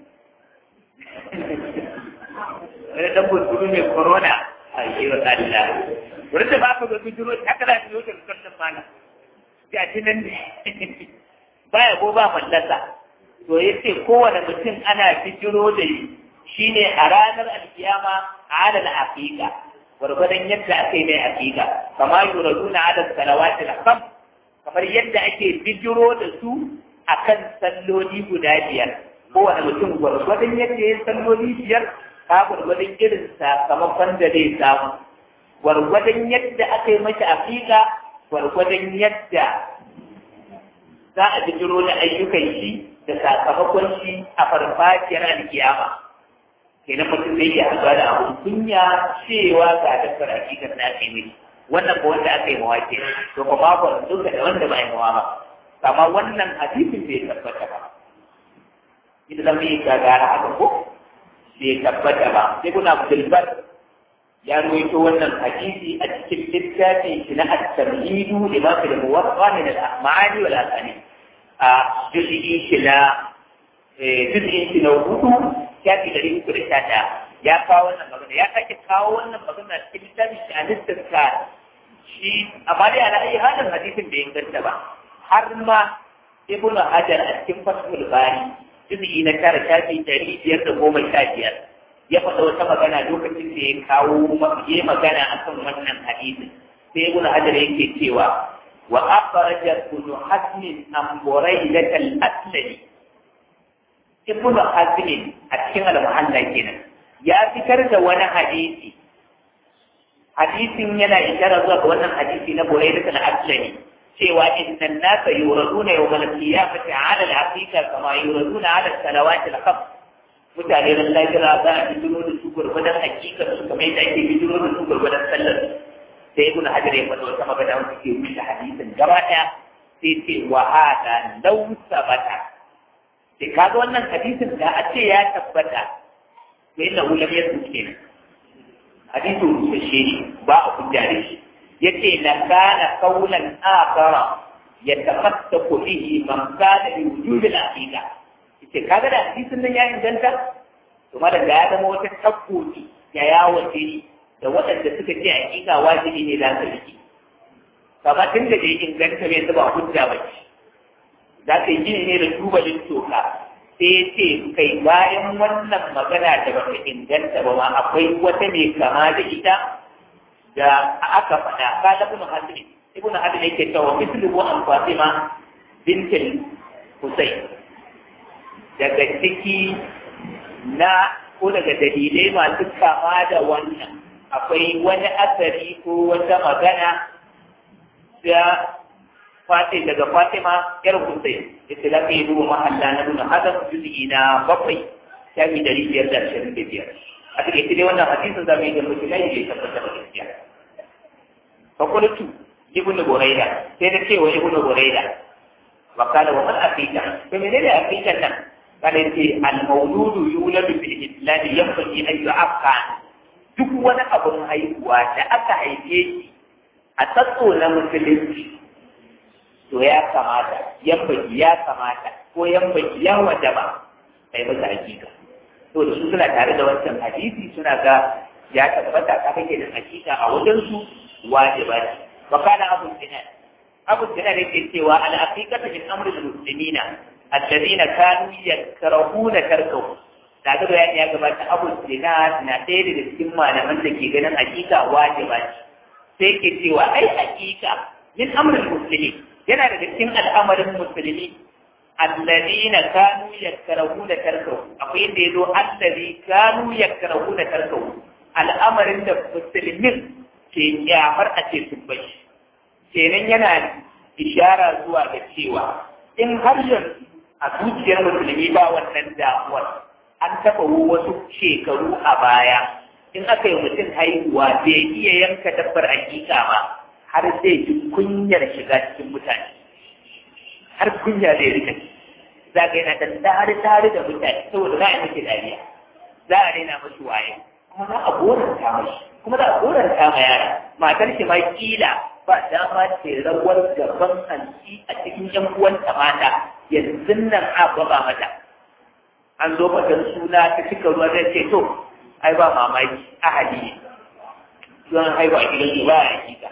wani dan bunturu mai corona a yi wa Allah wurin da ba ka zo bijiro haka za ka zo da rikon mana ga shi nan ne baya ko ba fallasa to ya ce kowane mutum ana bijiro da shi ne a ranar alkiyama a adal aqiqa gwargwadon yadda aka yi mai aqiqa kama yuraduna adal salawati al-kham kamar yadda ake bijiro da su akan salloli guda biyar kowane mutum gwargwadon yadda ya salloli biyar ka gwargwadon irin sakamakon da zai samu gwargwadon yadda aka yi mashi afiƙa gwargwadon yadda za a bijiro da ayyukan shi da sakamakon shi a farfajiyar alkiyama kenan mutum zai iya haɗuwa da abun kunya cewa ga dabbar aƙiƙar na ake mai wannan ba wanda aka yi mawa ke to ba ma ba duka da wanda ba yi mawa ba amma wannan hadisin bai tabbata ba idan zama yi gagara haka ko bai tabbata ba sai kuna abdulbar ya ruwaito wannan hadisi a cikin littafin shi na at-tamhidu lima fi al-muwatta min al-a'mali wal asani a juz'i shi na juz'in shi na hudu shafi dari uku da sha ɗaya ya kawo wannan magana ya sake kawo wannan magana cikin littafin shi a littafin shi amma dai ana iya halin hadisin bai inganta ba har ma ibnu hajar a cikin fathul bari juz'i na tara shafi ɗari biyar da goma sha biyar ya faɗa wata magana lokacin da ya kawo ya magana a kan wannan hadisi sai ibn hajar yake cewa wa akhraja ibn hazm an buraydah al-aslami ibn hazm a cikin al-muhalla kenan ya fitar da wani hadisi hadisin yana ishara zuwa ga wannan hadisi na buraydah al-aslami cewa innan nasa yuraduna yawmal qiyamati ala al-haqiqa kama yuraduna ala salawati al-khams mutane ran lafiya za a bijiro da su gurgudan hakikar su kamar yadda ake bijiro da su gurgudan sallar sai ibn hajar ya faɗa wata magana wanda ke wuce hadisin gaba ɗaya sai ce wa hada law sabata sai kaga wannan hadisin da a ce ya tabbata to inna hu lam yasbut kenan hadisin rusashe ne ba a hujja da shi yace la kana qawlan akhara yatamassaku bihi man kana bi wujud al-aqiqa yace kaga da hadisin nan ya inganta to madan da ya zama wata tabbuci ya yawo ce da waɗanda suka ce hakika wajibi ne za ka riki kama tun da bai inganta bai zuba hujja ba ce za ka yi gini ne da tubalin toka sai ya ce kai bayan wannan magana da ba ta inganta ba ma akwai wata mai kama da ita da aka faɗa ka da ibn hazmi ibn hazmi yake cewa mislu an fatima bintul husayn daga ciki na ko daga dalilai masu kama da wannan akwai wani asari ko wata magana da fati daga Fatima yar Hussein ita da kai duba mahalla na nuna hadan juz'i na bakwai shafi dari biyar da ashirin da biyar a cikin dai wannan hadisin zamu yi da mutum ne ya tabbata da gaskiya fa qultu ibnu buraida sai da cewa ibnu buraida wa kana wa man afika to menene afika nan kana ce al mawludu yuladu fil islam yanbaghi an yu'affa duk wani abun haihuwa da aka haife shi a tsatso na musulunci to ya kamata yambaki ya kamata ko yambaki ya wajaba kai masa hakika to da su suna tare da wancan hadisi suna ga ya tabbata ka kake da hakika a wajen su wajiba ne wa kana abu dinar abu dinar yake cewa al haqiqatu min amri al muslimina alladhina kanu yakrahuna tarkahu da ga bayani ya gabata abu dinar na ɗaya daga cikin malaman da ke ganin hakika wajiba ce sai ke cewa ai hakika min amri al muslimin yana daga cikin al'amarin musulmi alladina kanu yakrahuna tarkahu akwai inda yazo allazi kanu yakrahuna tarkahu al'amarin da musulmin ke kyamar a ce sun bai kenan yana ishara zuwa ga cewa in har yanzu a zuciyar musulmi ba wannan damuwar an taɓa wasu shekaru a baya in aka yi mutum haihuwa bai iya yanka dabbar hakika ba har zai ji kunyar shiga cikin mutane har kunya zai rika za ka yana dan tare tare da mutane saboda za a miki dariya za a daina mashi waye kuma za a goranta mashi kuma za a goranta ma yara matar shi ma kila ba dama ce rawar gaban hanci a cikin yan uwanta mata yanzu nan a baba mata an zo fatan suna ta cika ruwa zai ce to ai ba mamaki ahali ne don haihuwa gidan ba a hakika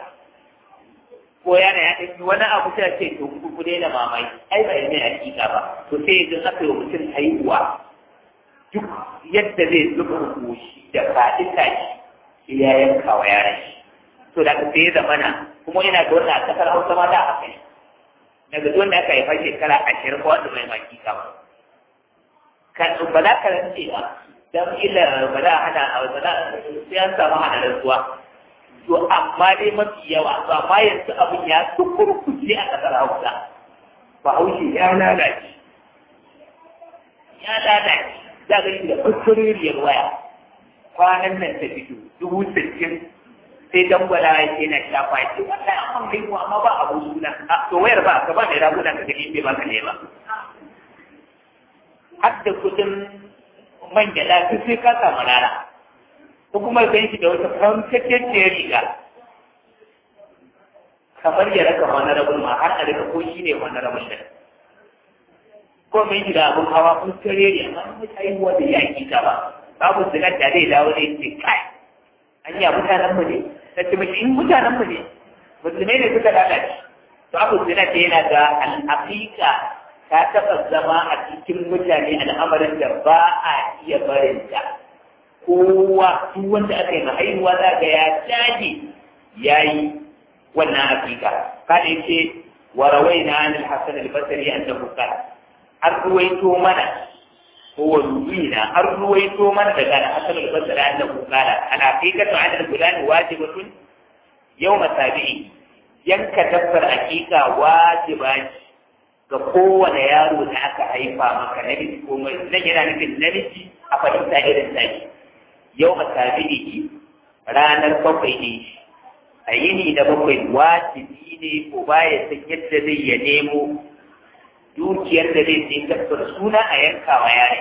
ko yana ya ɗauki wani abu sai ce to ku ku daina mamaki ai ba yana hakika ba to sai yanzu aka yi mutum haihuwa duk yadda zai zuba goshi da faɗi tashi ya yanka wa yaran shi to da ka sai zamana kuma ina da wannan a kasar Hausa ma da haka ne daga zuwan da aka haifa shekara ashirin ko wanda mai hakika ba kan ba za ka rantse ba dan ila ba za a hana ba za sai an samu hana rantsuwa to amma dai mafi yawa to amma yanzu abin ya tukurkuce a ƙasar Hausa ba haushe ya lalace ya lalace za ga da kuskuriyar waya kwanan nan ta fito dubu sittin sai dangwala ya ce na shafa ya ce wannan an haihuwa amma ba abu suna to wayar ba ka ba mai raguna ka gani bai ba ka ne ba har da kudin man gyaɗa sai ka samu rana ko kuma gan shi da wata fankakken riga kamar ya raka wani rabin ma har a rika ko shi ne wani rabin da ko mai shi da abin hawa kun kare ne amma mun yi wanda ya ki ta ba babu sigar da zai dawo ne ce kai an yi mutanen mu ne ta ce mashi in mutanen mu ne musulmai ne suka lalace to abu zina ce yana ga al'aƙiƙa ta taɓa zama a cikin mutane al'amarin da ba a iya barin ta kowa duk wanda aka yi haihuwa za ga ya caji ya yi wannan hakika kada yake wa rawaina an al-hasan al-basri annahu qala an ruwaito mana ko wa ruwina an ruwaito mana daga al-hasan al-basri annahu qala al-haqiqatu 'ala al-fulani wajibatun yawm sabi'i yanka dabbar hakika wajiba ce ga kowane yaro da aka haifa maka namiji ko mai nan yana nufin namiji a fahimta irin tashi yau a tabi'i ranar bakwai ne a yini da bakwai wajibi ne ko baya san yadda zai ya nemo dukiyar da zai sai dabbar suna a yankawa yare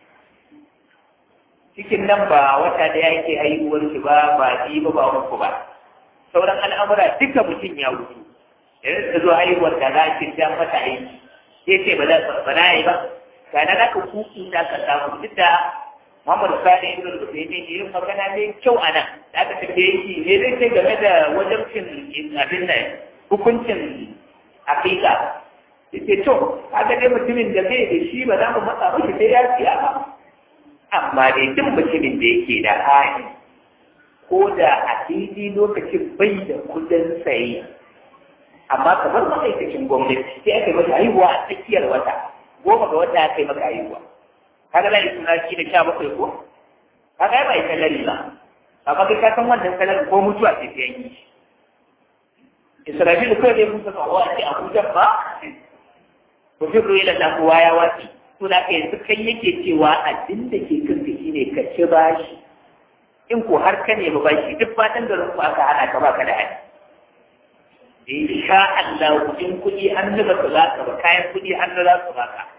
cikin nan ba wata da yake haihuwar shi ba ba ji ba ba uku ba sauran al'amura duka mutum ya wuce yanzu ta zo haihuwar da za ki ja mata aiki sai ce ba za ba na yi ba kana da ka kuku da ka samu duk da Muhammad Sani ibn Rubayni ne yin magana mai kyau a nan da aka tafiye shi ne zai ce game da wajabcin abin nan hukuncin hakika yace to kaga dai mutumin da bai da shi ba za mu matsa miki sai ya siya ba amma dai duk mutumin da yake da hali ko da a daidai lokacin bai da kudin saye amma kamar ma'aikacin gwamnati sai aka yi masa haihuwa a tsakiyar wata goma ga wata aka yi maka haihuwa kaga lai suna shi da sha bakwai ko kaga ya bai salari ba amma kai ka san wannan salari ko mutuwa sai sai yi Isra'ilu kawai ne mun saka wa ce Abuja ba ko fi ruwa da kowa ya wasi to da kai yanzu kai yake cewa abin da ke kanka shine ka ci bashi in ko har ka nemi bashi duk fatan garin ku aka hana ka baka da hali insha Allah in kuɗi an zuba su za ka ba kayan kuɗi an za su ba ka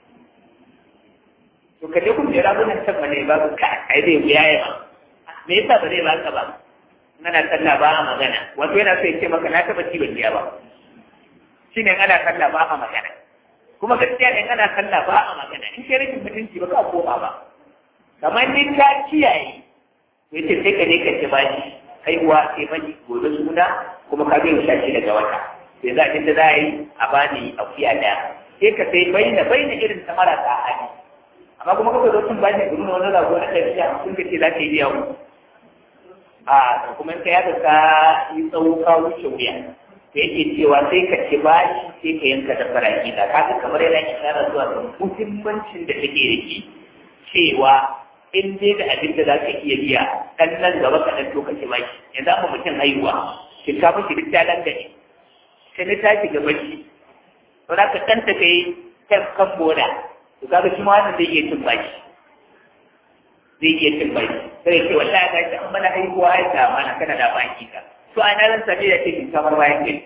to ka je kun jira mun can ne ba ka ai zai wuya ya ba me yasa ba zai ba ka ba ana sallah ba a magana wato yana so ya ce maka na taba ci ban biya ba shine ana sallah ba a magana kuma gaskiya in ana sallah ba a magana in kai rashin mutunci ba ka koma ba kamar ni ka kiyaye ya ce sai ka ne ka ci bashi haihuwa sai mani gobe suna kuma ka biyan shashi daga wata sai za a da za a yi a bani akuya daya sai ka sai baina baina irin ta marasa hali amma kuma kaka zo sun bani gurin wani rago na tafiya sun ka ce za ka yi biya ku a kuma in ka yaga ka yi tsawo ka wuce wuya da yake cewa sai ka ci bashi sai ka yanka da faraki da kaga kamar yana isharar zuwa ga muhimmancin da take da shi cewa in dai da abin da za ka iya biya ɗan nan gaba ka ɗan to ka ci bashi yanzu amma mutum haihuwa shinkafa shi duk ta dangane sai na tashi gaba shi to za ka ɗan ta kai kan kan boda to kaga shi ma wannan zai iya cin bashi zai iya cin bashi sai ce wallahi ga shi an mana haihuwa ya ta mana kana da baki ka to a nan sabi da ce kamar bayan kai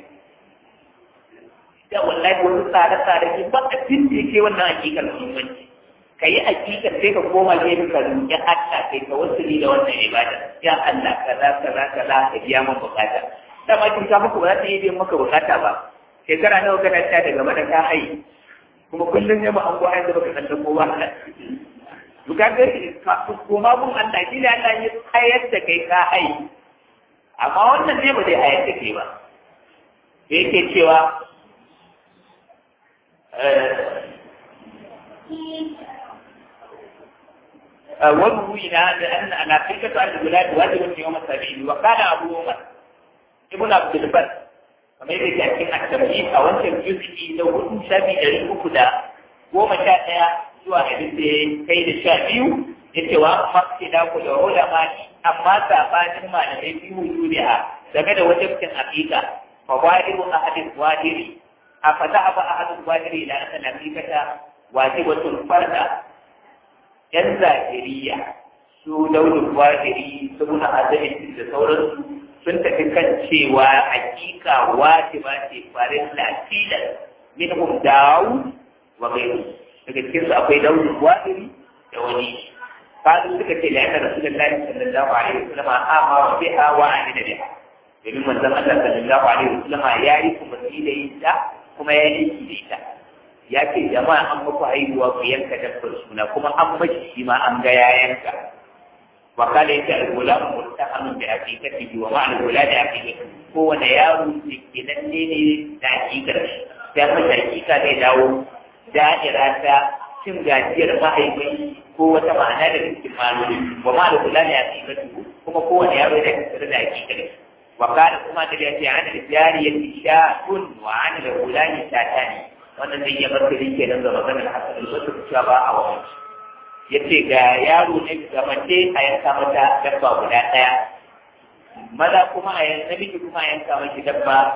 da wallahi wani tsare-tsare ne ba abin da yake wannan hakikar muhimmanci ka yi hakikar sai ka koma gefe ka roƙi Allah kai ka wasu da wannan ibada ya Allah kaza kaza kaza ka biya min bukata da ma kin ka muku ba za ta yi biyan maka bukata ba shekara nawa kana ta daga mana ka hayi kuma kullum ya ba an gwa yanzu baka san da kowa bukatar ka koma mun Allah shi ne Allah ya hayar da kai ka hayi amma wannan ne ba zai hayar da kai ba da yake cewa وروينا بأن العقيدة عن الولاد واجب يوم السبيل وقال أبو عمر ابن عبد البر kamar yadda ke cikin at-tamhid a wancan juz'i da hudu sha biyu ɗari uku da goma sha ɗaya zuwa abin da ya kai da sha biyu ya ce wa mafi da ku da ulama amma sabanin malamai fi wujudiha game da wajibcin aqiqa fa wajibu ahadin wajiri a fa za'aba ahadin wajiri ila anna aqiqata wajibatun farda yan zahiriya su daunin wahiri su muna azami da sauransu sun tafi kan cewa hakika wajiba ce farin lafilan minhum dawu wa gairu daga cikin su akwai daunin wahiri da wani kasu suka ce la'ana rasulullahi sallallahu alaihi wasallam amara biha wa amina biha domin manzon Allah sallallahu alaihi wasallam ya yi kuma da ita kuma ya yi da ita ya ce jama'a an muku haihuwa ku yanka dabbar suna kuma an mashi shi ma an ga ya yanka wa kala yace al-gulam muttahamun bi haqiqatihi wa ma'al gulad haqiqati ko wanda yaro ne kenan ne ne da haqiqar sai mata haqiqa zai dawo da'ira ta cin gajiyar mahaifin ko wata ma'ana da cikin maloli wa ma'al gulad haqiqati kuma kowane yaro da kasar da haqiqar wa kala kuma da yace an al-jariyati sha'un wa an al-gulani shatani wannan zai iya martani ke nan ga maganar hasan al-basri cewa ba a wani ya ce ga yaro ne ga mace a yanka mata dabba guda ɗaya maza kuma a yanka namiji kuma a yanka mashi dabba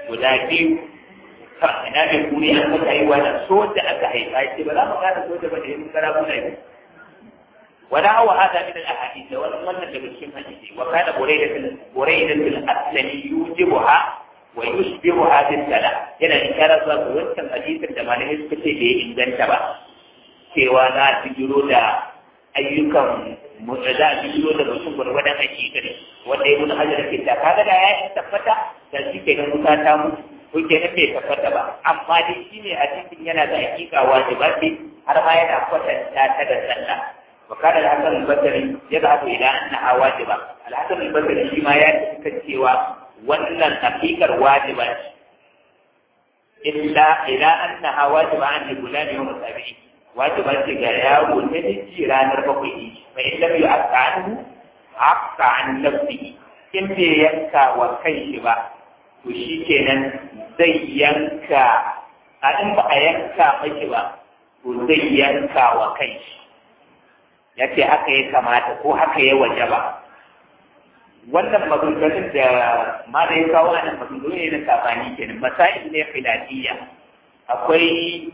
guda biyu ina da kuri an saka yi wani soja aka haifa ce ba za mu gane soja ba da yin kara guda biyu wala hawa hada min al ahadith wa wannan daga cikin hadisi wa kana burayda burayda al aslami yujibuha wa yushbihuha bil salam yana isharar zuwa ga wancan hadisin da malamai suka ce bai inganta ba cewa za a fijiro da ayyukan za a fijiro da mutum gwargwadon hakikari wanda ya nuna hajjar ke ta kaga da ya tabbata da shi ke nan wuta ta mutu ko ke nan bai tabbata ba amma dai shi ne a cikin yana da hakika wajiba ce har ma yana kwatanta ta da sallah wa kana al-hasan al-basri yadhhabu ila annaha wajiba al-hasan al-basri shi ma ya tafi cewa wannan hakikar wajiba ce illa ila annaha wajiba an gulani wa musabi'i wajiba ce ga yaro na miji ranar bakwai ne mai lam yu aqanu haqqa an nafsihi in bai yanka wa kai shi ba to shi kenan zai yanka a in ba a yanka mashi ba to zai yanka wa kai shi ya ce haka ya kamata ko haka ya waje ba wannan maganganun da ma da ya kawo anan maganganu ne na sabani kenan masail ne khilafiyya akwai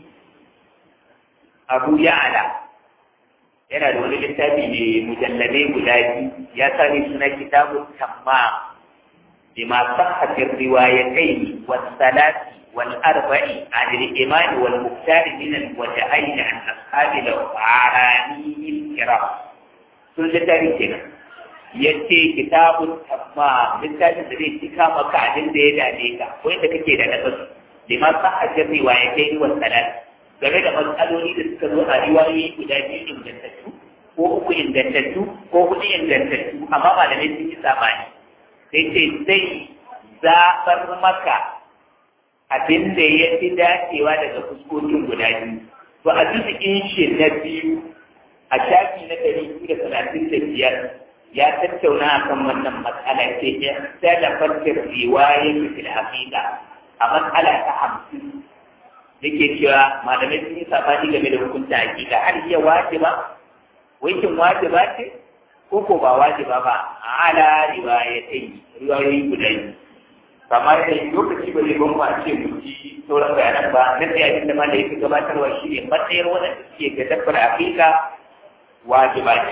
abu ya'ala yana da wani littafi ne mujalladai guda biyu ya sani suna kitabun tamma bima sahhatir riwayatayn was salati wal arba'i an al iman wal muqtar min al wajhayn an ashabi al arani al kiram sun littafi kenan yace kitabun tamma littafin da zai cika maka abin da ya dame ka ko inda kake da nasasu bima sahhatir riwayatayn was salati game da matsaloli da suka zo a riwayoyi guda biyu ingantattu ko uku ingantattu ko hudu ingantattu amma malamai sun yi sabani sai ce zai zaɓar maka abin da ya fi dacewa daga fuskokin guda biyu to a juzikin shi na biyu a shafi na ɗari biyu da talatin da biyar ya tattauna a kan wannan matsala ce ya talafar riwayar fil haƙiƙa a matsala ta hamsin yake cewa malamai sun yi sabani game da hukunta hakika har iya wajiba wankin wajiba ce ko ko ba wajiba ba a ala riwayatai riwayoyi guda biyu kamar da lokaci ba zai ban mu a ce mu ji sauran bayanan ba na sai abin da ma da yake gabatarwa shi ne matsayar waɗanda suke ga dabbar hakika wajiba ce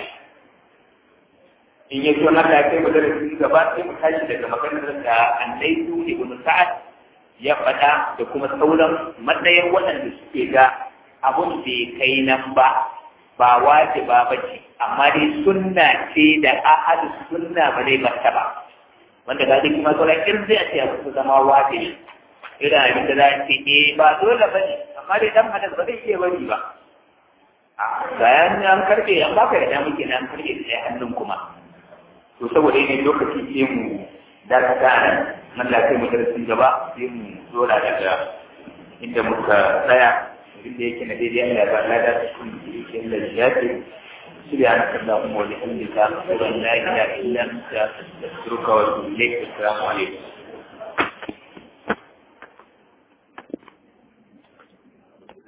in ya so na da kai mu darasi gaba sai mu tashi daga maganar da annaitu ibn sa'ad ya faɗa da kuma sauran matsayar waɗanda suke ga abun da ya kai nan ba ba wajiba ba ce amma dai sunna ce da ahadu sunna ba zai bata ba wanda ga duk kuma sauran irin zai ce ya kusa zama wajibi irin abin da za a ce eh ba dole ba ne amma dai dan hadas ba zai iya bari ba a bayan an karbe an baka da muke an karbe da hannun kuma to saboda yanayin lokaci sai mu dakata nan nan da kai mu darasin gaba sai mu zora daga inda muka tsaya inda yake na daidai Allah ya ba lada cikin yake da ya ce سبحانك اللهم وبحمدك أشهد أن لا إله إلا أنت أستغفرك وأتوب إليك السلام عليكم